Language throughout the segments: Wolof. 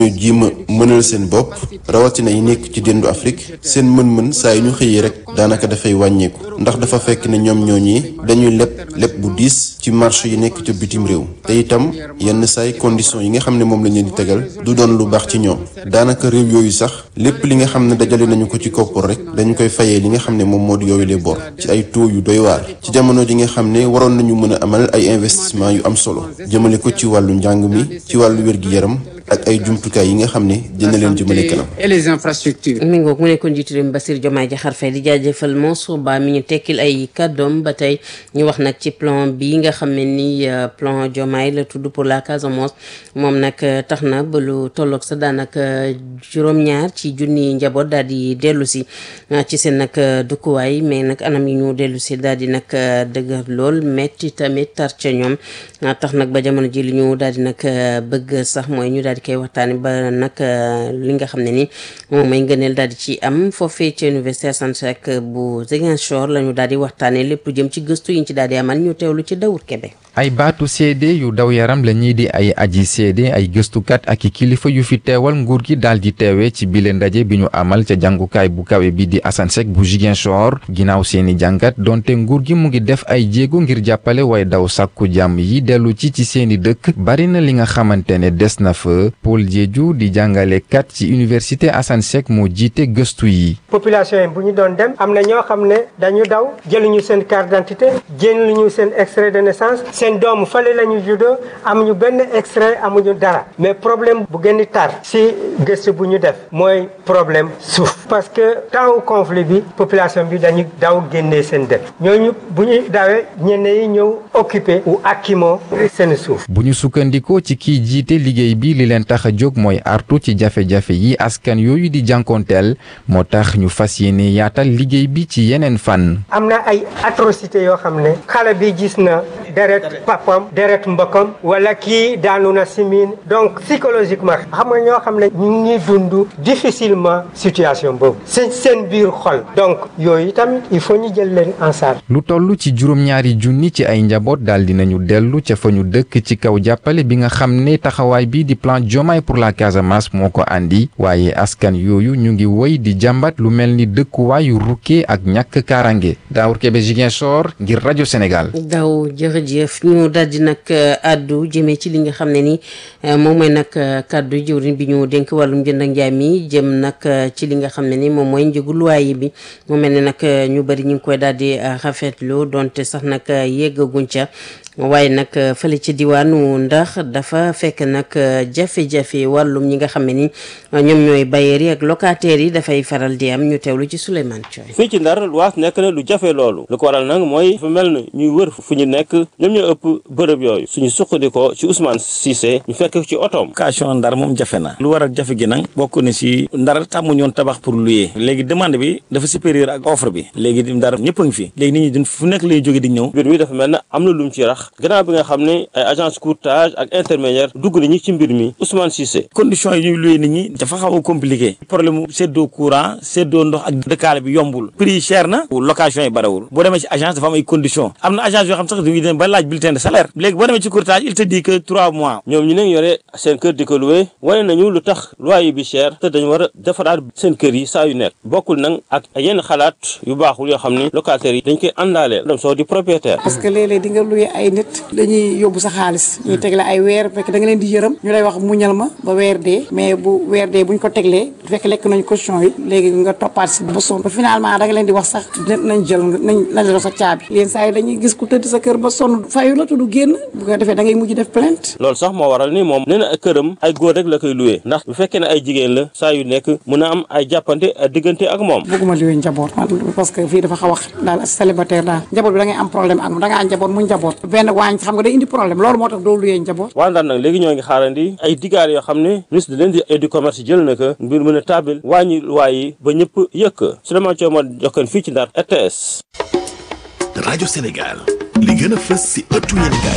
ñu jiima mënal seen bopp rawatina yi nekk ci dendu Afrique seen mën-mën saa yu ñu xëyee rek daanaka dafay wàññeeku ndax dafa fekk ne ñoom ñooñi dañuy leb leb bu diis ci marché yi nekk ca bitim réew te itam yenn saay conditions yi nga xam ne moom lañ leen di tegal du doon lu baax ci ñoom daanaka réew yooyu sax lépp li nga xam ne dajale nañu ko ci koppar rek dañu koy fayee li nga xam ne moom moo di yooyu les bor ci ay taux yu doy waar ci jamono ji nga xam ne waroon nañu mën a amal ay investissement yu am solo jëmale ko ci wàllu njàng mi ci wàllu wér-gi-yaram ak ay jumtukaay yi nga xam ne dina leen jëmale kanam. et les infrastructures. mi ngoog mu nekkoon njiitu réew mi Bassirou Diomaye Diakhar Faye di jaajëfal Mansour Ba mi ñu tekkil ay kàddoom ba tey ñu wax nag ci plan bi nga xam ne ni plan Diomaye la tudd pour la Casamance moom nag tax na ba lu tolloog sa daanaka juróom-ñaar ci junni njaboot daal di dellu si ci seen nag dëkkuwaay mais nag anam yi ñu dellu si daal di nag dëgër lool metti tamit tar ca ñoom tax nag ba jamono ji li ñu daal di nag bëgg sax mooy ñu daal di koy waxtaani ba nag li nga xam ne ni moom mooy ngëneel daal di ci am foofee ci université Assane Seck bu Ziguinchor la ñu daal di waxtaane lépp lu jëm ci gëstu yi ñu ci daal di amal ñu teewlu ci Dawur Kebe ay baatu seede yu daw yaram la ñii di ay aji seede ay gëstukat ak i kilifa yu fi teewal nguur gi daal di teewee ci bile ndaje bi ñu amal ca jàngukaay bu kawe bi di Assane Seck bu Ziguinchor ginnaaw seeni jàngat donte nguur gi mu ngi def ay jéego ngir jàppale way daw sàkku jàmm yi dellu ci ci seeni dëkk bari na li nga xamante ne des na fa Paul Diédhiou di jàngalekat ci université Assane Seck moo jiite gëstu yi. population yi bu ñu doon dem am na ñoo xam ne dañu daw jëluñu seen carte d'identité jëluñu seen extrait de naissance. seen doomu fale la ñu juddoo amuñu benn extrait amuñu dara mais problème bu gën a tar si gëstu bu ñu def mooy problème suuf parce que temps conflit bi population bi dañu daw génnee seen dëkk ñooñu bu ñu dawee ñenn yi ñëw occupé ou akimo seen suuf. bu ñu sukkandikoo ci kiy jiite liggéey bi li leen tax a jóg mooy artu ci jafe-jafe yi askan yooyu di jànkoonteel moo tax ñu fas yéene yaatal liggéey bi ci yeneen fànn. am na ay atrocité yoo xam ne xale bi gis na deret papam deret mbokkam wala kii daanu na simin donc psychologiquement xam nga ñoo xam ne ñu ngi dund difficilement situation boobu seen seen biir xol donc yooyu tamit il faut ñu jël leen en charge lu toll ci juróom-ñaari junni ci ay njaboot daal dinañu dellu ca fa ñu dëkk ci kaw jàppale bi nga xam ne taxawaay bi di plan Diomaye pour la Casamance moo ko andi waaye askan yooyu ñu ngi woy di jàmbat lu mel ni dëkkuwaayu rukkee ak ñàkk kaarange Daawur Kebe Ziguinchor ngir rajo Sénégal. daw jërëjëf ñu daal di nag addu jëmee ci li nga xam ne ni moom mooy nag kàddu jëwriñ bi ñu dénk wàllum jënd ak njaay mi jëm nag ci li nga xam ne ni moom mooy njëgu luwaay bi mu mel ne nag ñu bëri ñu ngi koy daal di rafetlu donte sax nag yeggaguñ ca waaye nag fële ci diwaanu ndax dafa fekk nag jafe-jafe wàllum ñi nga xam ne ni ñoom ñooy bailleurs yi ak locataires yi dafay faral di am ñu teewlu ci Souleymane Thioye fii ci Ndar luwaas nekk na lu jafe loolu lu ko waral nag mooy dafa mel ni ñuy wër fu ñu nekk ñoom ñoo ëpp bërëb yooyu suñu suqandikoo ci Ousmane Cissé ñu fekk ci otoom location Ndar moom jafe na lu waral jafe gi nag bokk na si Ndar tàmmu ñoon tabax pour louer léegi demande bi dafa supérieur ak offre bi léegi Ndar ñëpp a ngi fi léegi nit ñi duñ fu nekk lay jóge di ñëw mbir mi dafa mel na am na lu mu ci rax gannaaw bi nga xam ne ay agence courtage ak intermédiaire dugg nañu ci mbir mi Ousmane Cissé condition yi ñuy louer nit ñi dafa xaw a compliqué problème mu seddoo courant seddoo ndox ak dëkkaale bi yombul prix yi cher na location yi barewul boo demee ci agence dafa am ay conditions am na agence yoo xam sax dañuy dem ba laaj bulletin de salaire léegi boo demee ci courtage il te dit que trois mois ñoom ñu ne yore seen kër di ko loué wane nañu lu tax loyer bi cher te dañu war a defaraat seen kër yi saa yu nekk bokkul nag ak yenn xalaat yu baaxul yoo xam ne locataires yi dañ koy àndaaleel dem soo di propriétaire parce que léeg-léeg di nga loué ay nit dañuy yóbbu sa xaalis ñuy tegle ay weer fekk da nga leen di yërëm ñu lay wax muñal ma ba weer dee mais bu weer dee buñ ko teglee fekk lekk nañ caution yi léegi nga toppaat si ba sonn ba finalement da nga leen di wax sax nañ jël nañ nañ la sa caabi leen saa yi dañuy gis ku tëdd sa kër ba sonn fayu la tudd génn bu ko defee da ngay mujj def plainte loolu sax moo waral ni moom nee na këram ay góor rek la koy loué ndax bu fekkee ne ay jigéen la saa yu nekk mën a am ay jàppante diggante ak moom bëgguma loué njaboot parce que fii dafa xaw a daal célibataire daal njaboot bi da ngay am problème ak da nga am njaboot mu njaboot benn waañ xam nga day indi problème loolu moo tax doo luyee njaboot waa Ndar nag léegi ñoo ngi xaarandi ay digaar yoo xam ne ministre de l'industrie et du commerce jël na ko mbir mën a taabil wàññi waay yi ba ñëpp yëkk Souleymane Thiaw ma jokkoon fii ci Ndar RTS rajo Sénégal li gën a fës si ëttu yéenekaay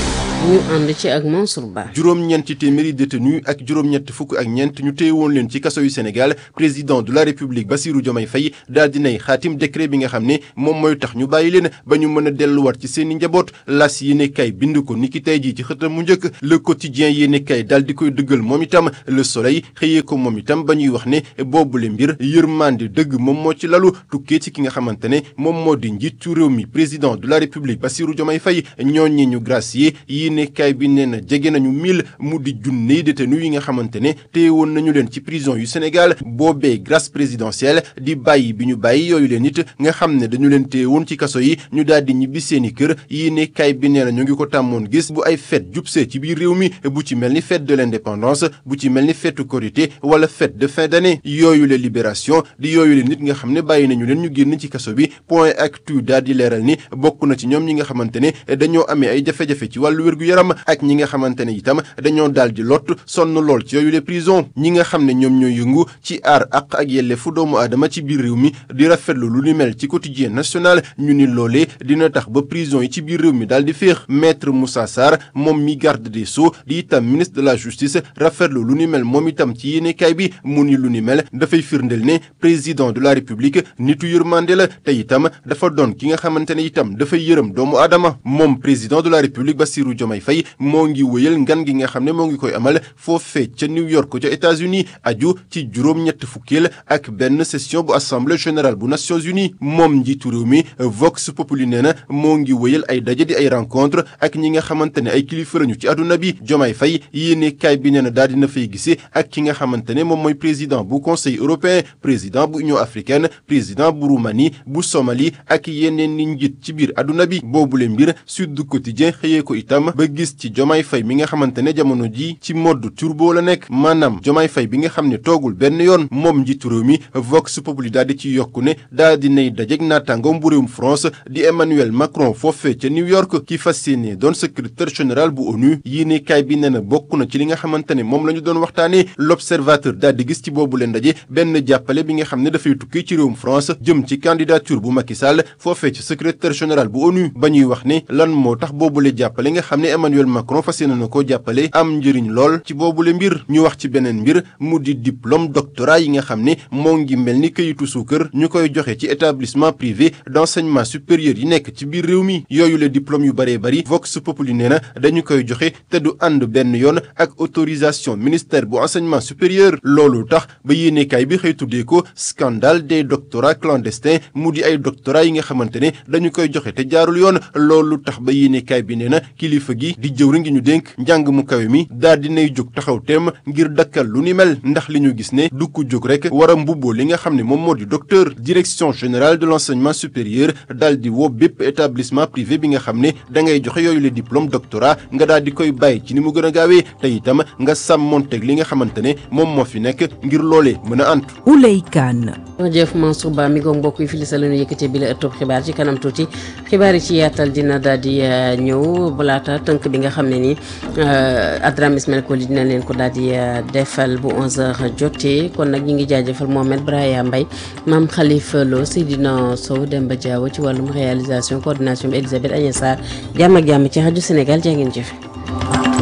ñu ànd ci ak Mansour Ba. juróom-ñeenti téeméeri détenu ak juróom-ñett fukk ak ñeent ñu téye woon leen ci kaso yu Sénégal président de la République Bassirou Diomaye Faye daal dinay xaatim décret bi nga xam ne moom mooy tax ñu bàyyi leen ba ñu mën a delluwaat ci seen i njaboot las yéene kay bind ko niki tey jii ci xëtam mu njëkk le quotidien yéene kay daal di koy dëggal moom itam le soleil xëyee ko moom itam ba ñuy wax ne boobule mbir yërmande dëgg moom moo ci lalu tukkee ci ki nga xamante ne moom moo di njiitu réew mi président de la République Bassirou Diomaye Faye ñooñi ñu gracier yéene kay bi nee na jege nañu mille mu di junney détenu yi nga xamante ne téye woon nañu leen ci prison yu Sénégal boobee grâce présidentielle di bàyyi bi ñu bàyyi yooyu leen it nga xam ne dañu leen téye woon ci kaso yi ñu daal di ñibbi seeni kër yéene kay bi nee na ñu ngi ko tàmmoon gis bu ay fête jubsee ci biir réew mi bu ci mel ni fête de l'indépendance bu ci mel ni fête Korité wala fête de fin d'année yooyu la libération di yooyu la nit nga xam ne bàyyi nañu leen ñu génn ci kaso bi point actu daal di leeral ni bokk na ci ñoom ñi nga xamante ne dañoo amee ay jafe-jafe ci wàllu wér-gu-yaram ak ñi nga xamante ne itam dañoo daal di lott sonn lool ci yooyu les prison ñi nga xam ne ñoom ñoo yëngu ci aar àq ak yelleefu doomu aadama ci biir réew mi di rafetlu lu ni mel ci quotidien national ñu ni loolee dina tax ba prison yi ci biir réew mi daal di féex maître Moussa Sarr moom mi garde des sceaux di itam ministre de la justice rafetlu lu ni mel moom itam ci yéenekaay bi mu ni lu ni mel dafay firndeel ne président de la république nitu yërmande la te itam dafa doon ki nga xamante ne itam dafay yërëm doomu aadama moom président de la république Bassirou Diomaye Faye moo ngi wëyal ngan gi nga xam ne moo ngi koy amal foofee ca New York ca États-Unis aju ci juróom-ñett fukkeel ak benn session bu assemblée générale bu Nations Unies moom njiitu réew mi Vox Populi nee na moo ngi wëyal ay daje di ay rencontre ak ñi nga xamante ne ay kilifa lañu ci àdduna bi Diomaye Faye yéene kaay bi nee na daal dina fay gisee ak ki nga xamante ne moom mooy président bu conseil européen président bu union africaine président bu Roumanie bu Somalie ak yeneen ni njiit ci biir àdduna bi boobule mbir Sud Quotidien xëyee ko itam ba gis ci Diomaye Faye mi nga xamante ne jamono ji ci mode turbo la nekk maanaam Diomaye Faye bi nga xam ne toogul benn yoon moom njiitu réew mi Vox Populi daal di ci yokku ne daal di nay dajeeg naataangoom bu réewum France di Emmanuel Macron foofee ca New York ki fas yéene doon secrétaire général bu ONU yéene kaay bi nee na bokk na ci li nga xamante ne moom la ñu doon waxtaanee l'observateur daal di gis ci boobu leen ndaje benn jàppale bi nga xam ne dafay tukkee ci réewum France jëm ci candidature bu Macky Sall foofee ci secrétaire général bu ONU ba ñuy wax ne lan moo tax boobule jàppale nga xam ne Emmanuel Macron fas yéene na koo jàppale am njëriñ lool ci boobule mbir ñu wax ci beneen mbir mu di diplôme doctorat yi nga xam ne moo ngi mel ni këyitu suukar ñu koy joxe ci établissement privé d'enseignement supérieur yi nekk ci biir réew mi yooyu le diplôme yu bëree bëri Vox Populi nee na dañu koy joxe te du ànd benn yoon ak autorisation ministère bu enseignement supérieur loolu tax ba yéenekaay bi xëy tuddee ko scandale des doctorats clandestins mu di ay doctorats yi nga xamante ne dañu koy joxe te jaarul yoon loolu tax ba yéenekaay bi nee na kilifa gi di jëwri ngi ñu dénk njàng mu kawe mi daal dinay jóg taxaw teem ngir dakkal lu ni mel ndax li ñu gis ne du ko jóg rek war a mbubboo li nga xam ne moom moo di docteur direction générale de l'enseignement supérieur daal di woo bépp établissement privé bi nga xam ne da ngay joxe yooyu le diplôme doctorat nga daal di koy bàyyi ci ni mu gën a gaawee te itam nga sàmmonteeg li nga xamante ne moom moo fi nekk ngir loolee mën a antu Ouley Kane jërëjëf Mansour Ba mi ngoog mbokk yi fi li sa lañu yëkkatee bi la ëttub xibaar ci kanam tuuti xibaar yi ci yaatal dina daal di ñëw balaata tënk bi nga xam ne ni Adram Ismail Koli dina leen ko daal di defal bu 11h jotee kon nag ñi ngi jaajëfal Mohamed Braya Mbaye Mame Khalifa Lo Seydina Sow Demba Diawo ci wàllum réalisation coordination bi Elisabeth Agnès Sarr jàmm ak jàmm ci rajo Sénégal jaa ngeen jëf